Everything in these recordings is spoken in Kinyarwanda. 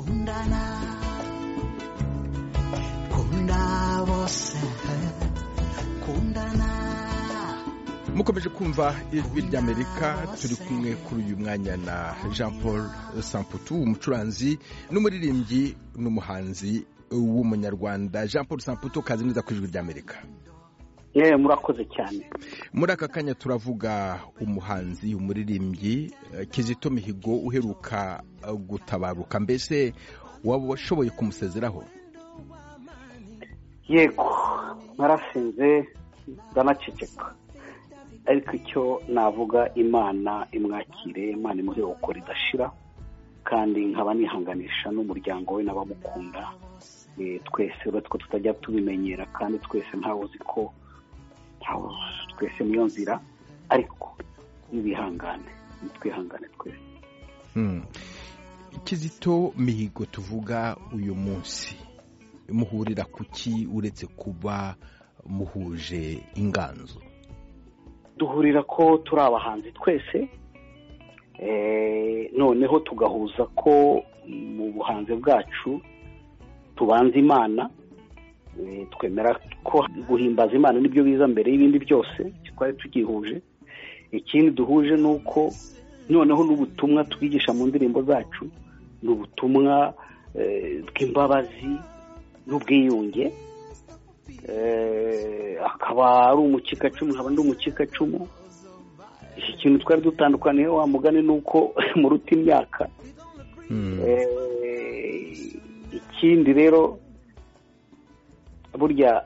condana kunda bose kundana mukomeje kumva ijwi ry'amerika turi kumwe kuri uyu mwanya na jean paul samputu umucuranzi n'umuririmbyi n'umuhanzi w'umunyarwanda jean paul samputu kazi neza ku ijwi ry'amerika yewe murakoze cyane muri aka kanya turavuga umuhanzi umuririmbyi eh, kizito mihigo uheruka eh, gutabaruka mbese waba washoboye kumusezeraho yego narasinze ndanaceceka ariko icyo navuga imana imwakire imana imuhe gukora idashira kandi nkaba nihanganisha n'umuryango we n'abamukunda Eh, twese uretse ko tutajya tubimenyera kandi twese ntawe uzi ko ntawe twese niyo nzira ariko n'ibihangane nitwihangane twese Hmm. kizito mihigo tuvuga uyu munsi muhurira ku ki uretse kuba muhuje inganzo duhurira ko turi abahanzi twese eh, noneho tugahuza ko mu buhanzi bwacu tubanza imana eh, twemera ko guhimbaza imana nibyo biza mbere y'ibindi byose twari tugihuje ikindi duhuje ni uko noneho n'ubutumwa twigisha mu ndirimbo zacu ni ubutumwa eh, bw'imbabazi n'ubwiyunge Eh, akaba ari umukikacumu nkaba ndi umukikacumu iki kintu twari dutandukaniyeho wa mugani ni uko muruta imyaka Hmm. Eh, ikindi rero burya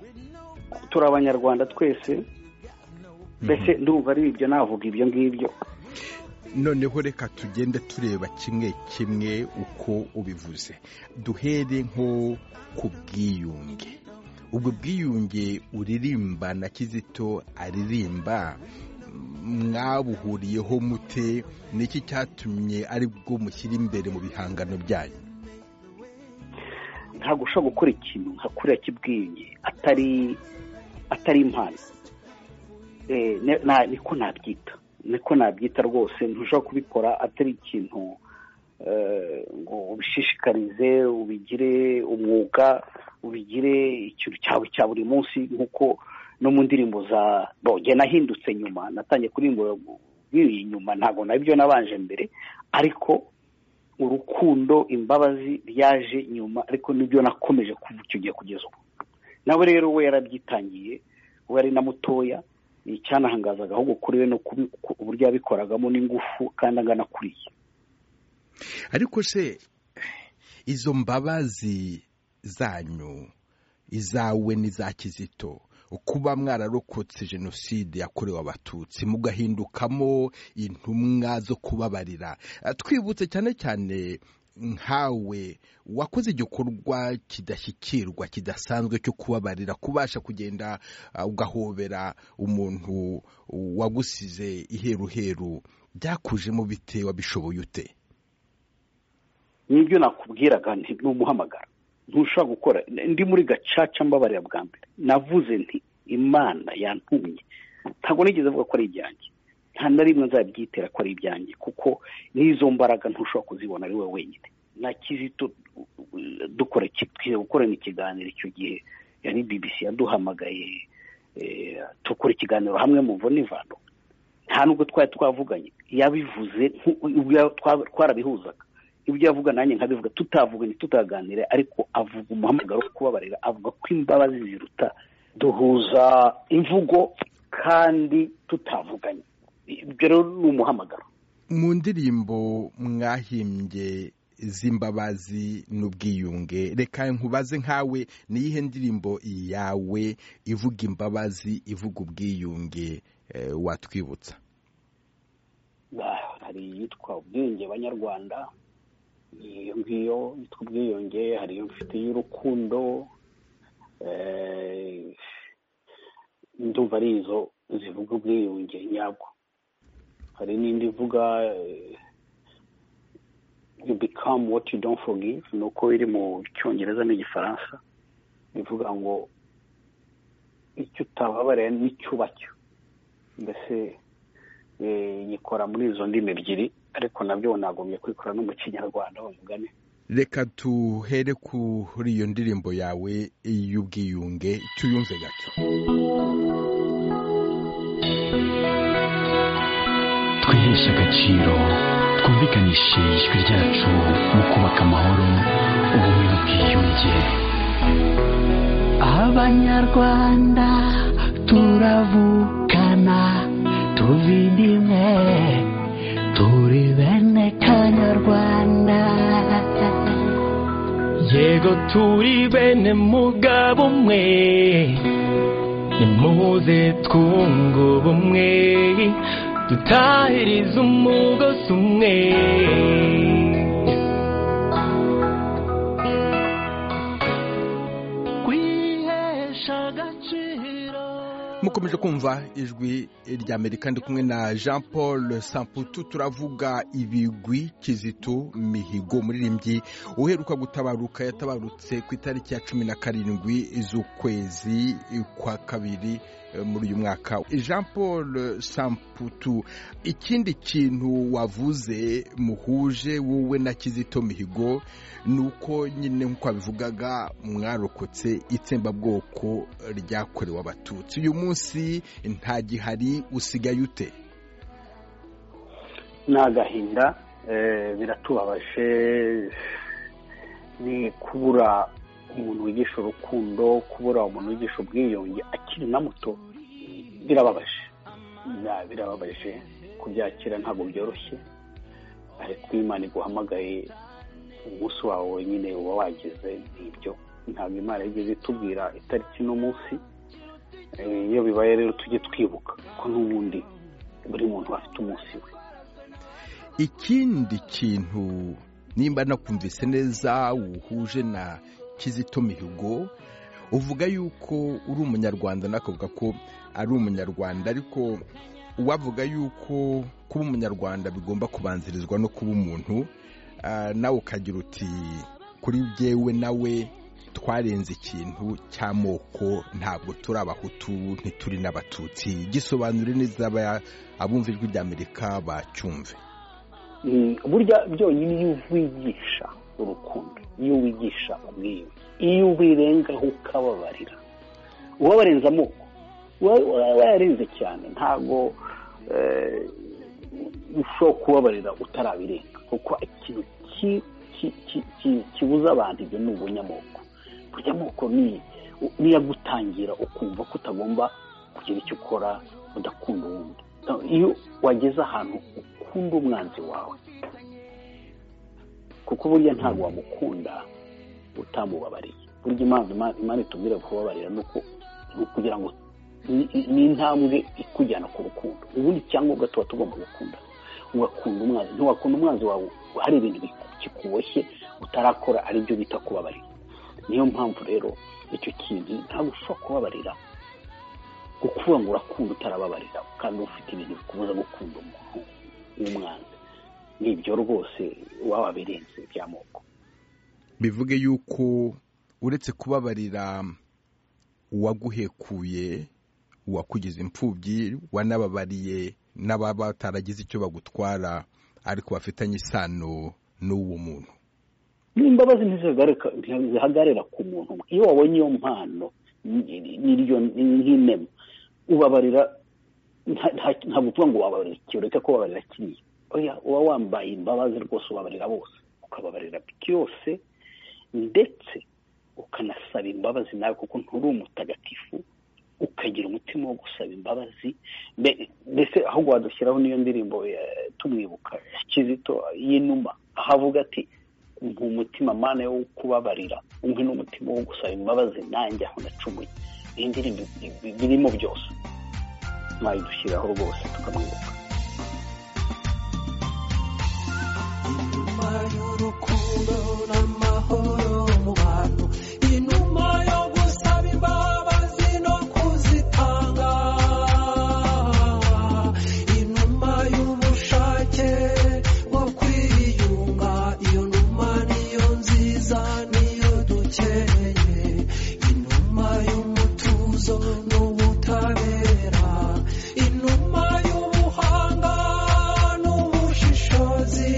turi abanyarwanda twese mbese ndumva ari ibyo navuga ibyo ngibyo noneho reka tugende tureba kimwe kimwe uko ubivuze duhere nko ku bwiyunge ubwo bwiyunge uririmba na kizito aririmba mm, mwabuhuriyeho mute niki cyatumye ari bwo mushyira imbere mu bihangano byanyu ntabwo ushobora gukora ikintu nka kuriya kibwenge atari atari impano Eh, ne- na- niko nabyita niko nabyita rwose ntushobora kubikora atari ikintu eh, ngo ubishishikarize ubigire umwuga ubigire ikintu cyawe cya buri munsi nk'uko no mu ndirimbo za boge nahindutse nyuma natangiye kuririmba biri inyuma ntabwo nabyo nabanje mbere ariko urukundo imbabazi ryaje nyuma ariko nibyo nakomeje kuva icyo gihe kugeza ubu nawe rero we yarabyitangiye we ari na mutoya icyanahangazaga ahubwo kuri we no kubi- ku- uburyo yabikoragamo n'ingufu kandi angana kuriya ariko se izo mbabazi zanyu izawe n'iza kizito kuba mwararokotse jenoside yakorewe abatutsi mugahindukamo intumwa zo kubabarira Eh, twibutse cyane cyane nkawe wakoze igikorwa kidashyikirwa kidasanzwe cyo kubabarira kubasha kugenda ah, ugahobera umuntu wagusize iheruheru byakujemo bite wabishoboye ute nibyo nakubwiraga nti numuhamagara ntushobora gukora ndi muri gacaca mbabarira bwa mbere navuze nti imana yantumye ntabwo nigeze avuga ko ari ibyanjye nta na rimwe nzabyitera ko ari ibyanjye kuko n'izo mbaraga ntushobora kuzibona ari wowe wenyine na kizito dukora twiye gukorana ikiganiro icyo gihe yari bbc yaduhamagaye eh, dukora ikiganiro hamwe muvuna ivano nta nubwo twari twavuganye yabivuze nku- ubwo twa- twarabihuzaga ibyo yavuga nanjye nkabivuga tutavuganye tutaganire ariko avuga umuhamagaro wo kubabarira avuga ko imbabazi ziruta duhuza imvugo kandi tutavuganye ibyo rero ni umuhamagaro mu ndirimbo mwahimbye z'imbabazi n'ubwiyunge reka nkubaze nkawe ni iyihe ndirimbo yawe ivuga imbabazi ivuga ubwiyunge eh, watwibutsa Bah, hari iyitwa ubwiyunge banyarwanda iyo ngiyo yitwa ubwiyunge hari iyo mfite y'urukundo eh, ndumva ari izo zivuga ubwiyunge nyabwo hari n'indi ivuga eh, you become what you don't forgive ni uko iri mu cyongereza n'igifaransa bivuga ngo icyo utababariye n'icyo uba cyo mbese eh, yikora muri izo ndimi ebyiri ariko nabyo nagombye kwikora no mu kinyarwanda wa mugani reka tuhere kuri iyo ndirimbo yawe y'ubwiyunge tuyumve gato twiheshe agaciro twumvikanishe ijwi ryacu mu kubaka amahoro ubumwe n'ubwiyunge abanyarwanda turavukana tuva inda imwe turi bene kanyarwanda yego turi bene mugabo umwe nimuze twunga ubumwe dutahirize umugozi umwe kwihesha agaciro mukomeje kumva ijwi rya amerika ndi kumwe na jean paul samputu turavuga ibigwi kizito mihigo umuririmbyi uheruka gutabaruka yatabarutse ku itariki ya cumi na karindwi z'ukwezi kwa kabiri eh, muri uyu mwaka jean paul samputu ikindi kintu wavuze muhuje wowe na kizito mihigo ni uko nyine nk'uko wabivugaga mwarokotse itsembabwoko ryakorewe abatutsi uyu munsi nta gihari usigaye ute ni agahinda eh, biratubabaje ni kubura umuntu wigisha urukundo kubura umuntu wigisha ubwiyunge akiri na muto birababaje Bira- birababaje kubyakira ntabwo byoroshye ariko imana iguhamagaye umunsi wawe wenyine uba wageze n'ibyo ntabwo imana yigeze itubwira itariki n'umunsi Eh, iyo bibaye rero tujye twibuka ko n'ubundi buri muntu afite umunsi we ikindi kintu nimba nakumvise neza wuhuje na kizito mihigo uvuga yuko uri umunyarwanda nakavuga ko ari umunyarwanda ariko uwavuga yuko kuba umunyarwanda bigomba kubanzirizwa no kuba umuntu ah, nawe ukagira uti kuri byewe nawe twarenze ikintu cy'amoko ntabwo turi abahutu ntituri n'abatutsi gisobanure neza aba- abumva ijwi rya amerika bacyumve Mm, burya byonyine iyo uwigisha urukundo iyo wigisha ubwiyunge iyo ubirengaho ukababarira uba warenze amoko uba uba wayarenze cyane ntabwo eh, ushobora kubabarira utarabirenga kuko ikintu ki- ki- ki- ki- kibuza abantu ibyo ni ubunyamoko burya amoko ni niyo agutangira ukumva ko utagomba kugira icyo ukora udakunda uwundi iyo wageze ahantu ukunda umwanzi wawe kuko burya ntabwo wamukunda utamubabariye burya impamvu Ima- imana itubwira kubabarira ni uko ni ukugira ngo ni- ni- ni intambwe ikujyana ku rukundo ubundi icyangombwa tuba tugomba gukunda ugakunda umwanzi ntiwakunda umwanzi wawe hari ibintu bikuboshye utarakora ari byo bita kubabarira niyo mpamvu rero icyo kintu ntabwo ushobora kubabarira ukuvuga ngo urakunda utarababarira kandi ufite ibintu bikubuza gukunda umuntu w'umwanzi nibyo rwose waba birenze by'amoko bivuge yuko uretse kubabarira uwaguhekuye uwakugize imfubyi wanababariye n'ababa bataragize icyo bagutwara ariko bafitanye isano n'uwo muntu n'imbabazi ntizihagarika- ntizihagarara ku muntu umwe. iyo wabonye iyo mpano ni- ni- n'iryo nk'inema ubabarira nta- nta- ntabwo uvuga ngo wababarira iki ureke ko ubabarira kiriya oya uba wambaye imbabazi rwose ubabarira bose ukababarira byose ndetse ukanasaba imbabazi nawe kuko nturi umutagatifu ukagira umutima wo gusaba imbabazi Mbe- mbese ahubwo wadushyiraho n'iyo ndirimbo eh, tumwibuka ya kizito y'inuma aho avuga ati umpa umutima mana wo kubabarira umpe n'umutima wo gusaba imbabazi nanjye aho nacumuye iyi ndirimbo bi- bi- birimo byose mwayidushyiraho rwose tukamwibuka inuma y'urukundo n'amahoro mu bantu inuma yo gusaba imbabazi no kuzitanga inuma y'ubushake bwo kwiyunga iyo numa niyo nziza niyo dukeneye inuma y'umutuzo n'ubutabera inuma y'ubuhanga n'ubushishozi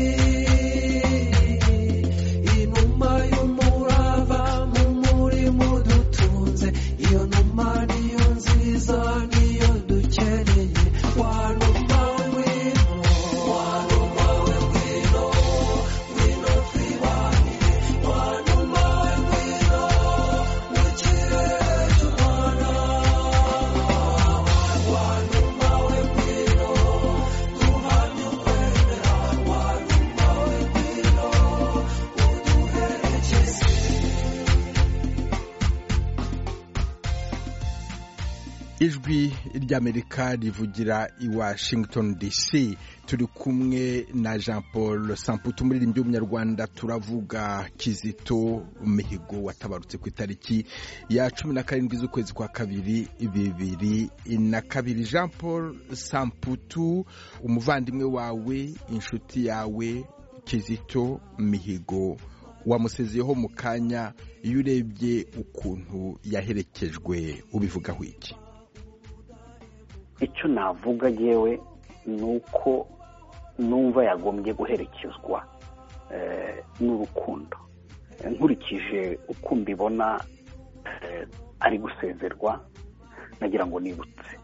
ijwi ry'amerika rivugira i washington dc turi kumwe na jean paul samputu umuririmbyi w'umunyarwanda turavuga kizito mihigo watabarutse ku itariki ya cumi na karindwi z'ukwezi kwa kabiri bibiri na kabiri jean paul samputu umuvandimwe wawe inshuti yawe kizito mihigo wamusezeyeho mu kanya iyo urebye ukuntu yaherekejwe ubivugaho iki icyo navuga yewe ni uko numva yagombye guherekezwa eh, n'urukundo Eh, nkurikije uko mbibona eh, ari gusezerwa nagira ngo nibutse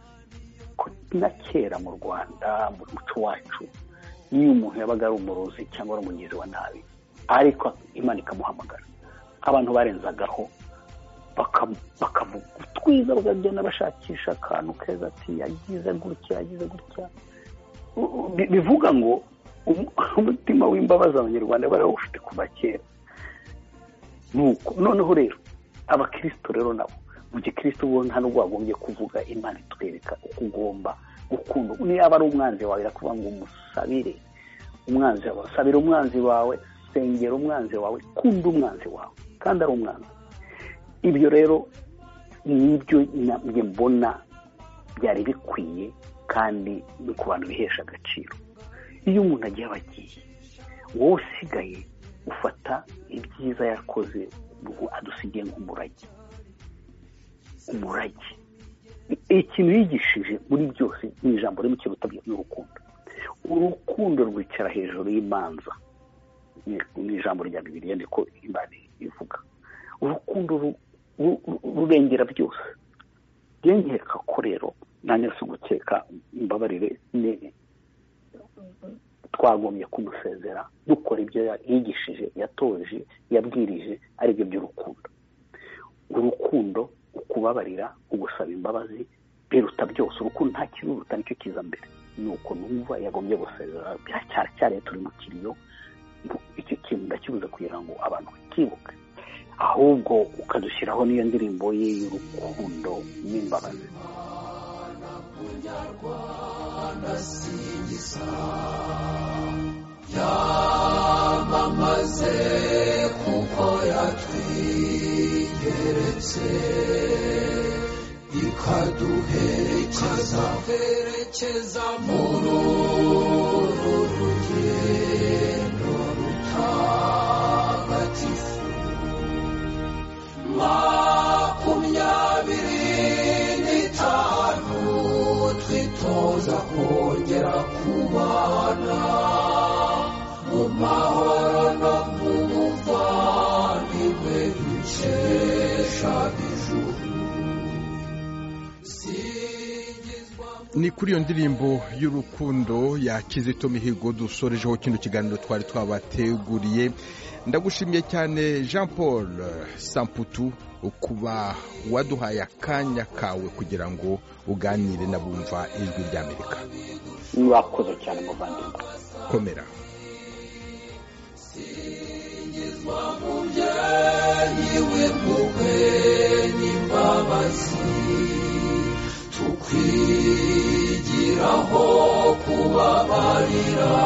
ko na kera mu rwanda mu muco wacu iyo umuntu yabaga ari umurozi cyangwa ari umugizi wa nabi ariko imana ikamuhamagara abantu barenzagaho baka- bakavuga utwiza bakagenda bashakisha akantu keza ati yagize gutya yagize gutya U- u- bi- bivuga ngo um- umutima w'imbabazi abanyarwanda bari bawufite kuva kera nuko noneho rero abakirisito rero nabo mu gikristo bo nta nubwo wagombye kuvuga imana itwereka uko ugomba gukunda niyaba ari umwanzi wawe irakuvuga ngo umusabire umwanzi wawe sabira umwanzi wawe sengera umwanzi wawe kunda umwanzi wawe kandi ari umwanzi ibyo rero nibyo na- njye mbona byari bikwiye kandi ni ku bantu bihesha agaciro iyo umuntu agiye aba agiye wowe usigaye ufata ibyiza yakoze ubu adusigiye nk'umurage umurage ikintu yigishije muri byose ni ijambo rimwe kirutabye n'urukundo urukundo rwicara hejuru y'imanza ni- ni ijambo rya bibiliya niko imana ivuga urukundo ru- ru- ru- rurengera byose njye nkeka ko rero nanjye si ugukeka imbabarire ni- twagombye kumusezera dukora ibyo ya- yigishije yatoje yabwirije ari byo by'urukundo urukundo ukubabarira ugusaba imbabazi biruta byose urukundo nta kiruruta nicyo kiza mbere ni uko numva yagombye gusezera cyari turi mu kiriyo icyo kintu ndakibuze kugira ngo abantu bakibuke ahubwo ukadushyiraho n'iyo ndirimbo ye y'urukundo n'imbabazi ni kuri iyo ndirimbo y'urukundo ya kizito mihigo dusorejeho kino kiganiro twari twabateguriye ndagushimiye cyane jean paul samputu kuba waduhaye akanya kawe kugira ngo uganire n'abumva ijwi ry'amerika mwakoze cyane muvandimwe komera kubabarira